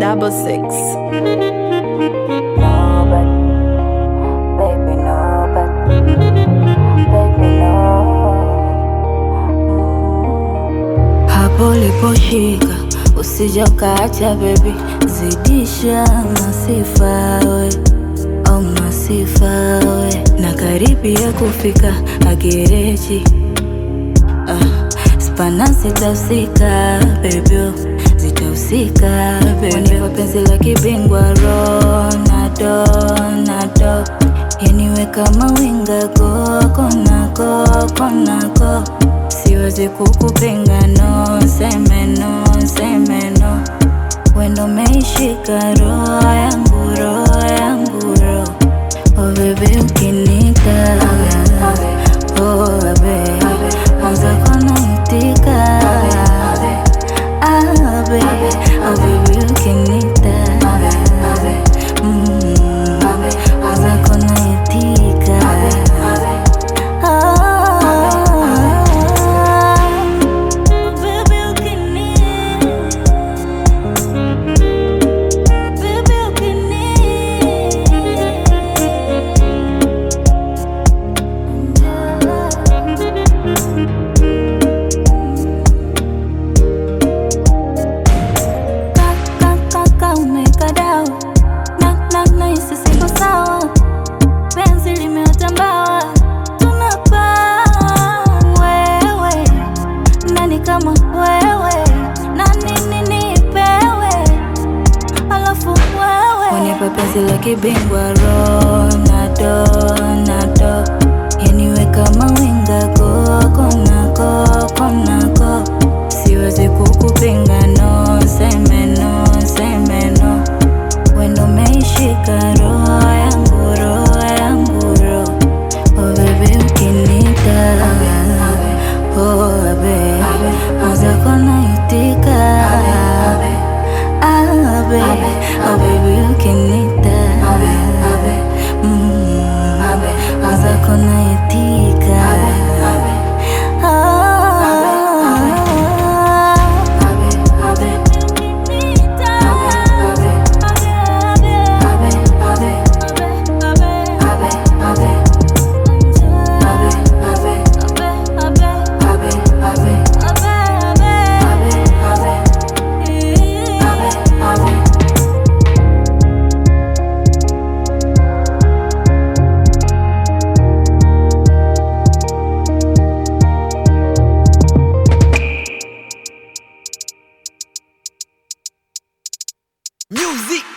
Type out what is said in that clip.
double six. Nobody, baby, nobody, baby, no. Hapo uliposhika usija ukaacha baby, zidisha masifa we, oh masifa we, na karibia kufika agereji ah, spana zitahusika baby, oh, zitahusika baby, kwa penzi la kibingwa Ronaldo, Ronaldo, yaniwe kama winga koko nako konako, siwezi kukupinga no, seme no, seme no, wendo meishika roho yangu, roho yangu, roho Oh baby ukinika Oh baby Mwanza kona itika Ah baby Oh baby ukinika Mm Mwanza kona itika Ah Baby ukinika Baby ukinika Kaka umekadao na na na hisi siko sawa, penzi limeota mbawa, tunapaa wewe, nani kama wewe, na nini nipewe, alafu wewe unipe penzi la kibingwa Ronaldo, Ronaldo, yaniwe kama winga koko nako konako, siwezi kukupinga no, seme no, seme no, wendo meishika roho yangu, roho yangu, roho oh baby ukinika oh baby mwanza kona itika ah baby oh baby ukinita mm mwanza kona itika Music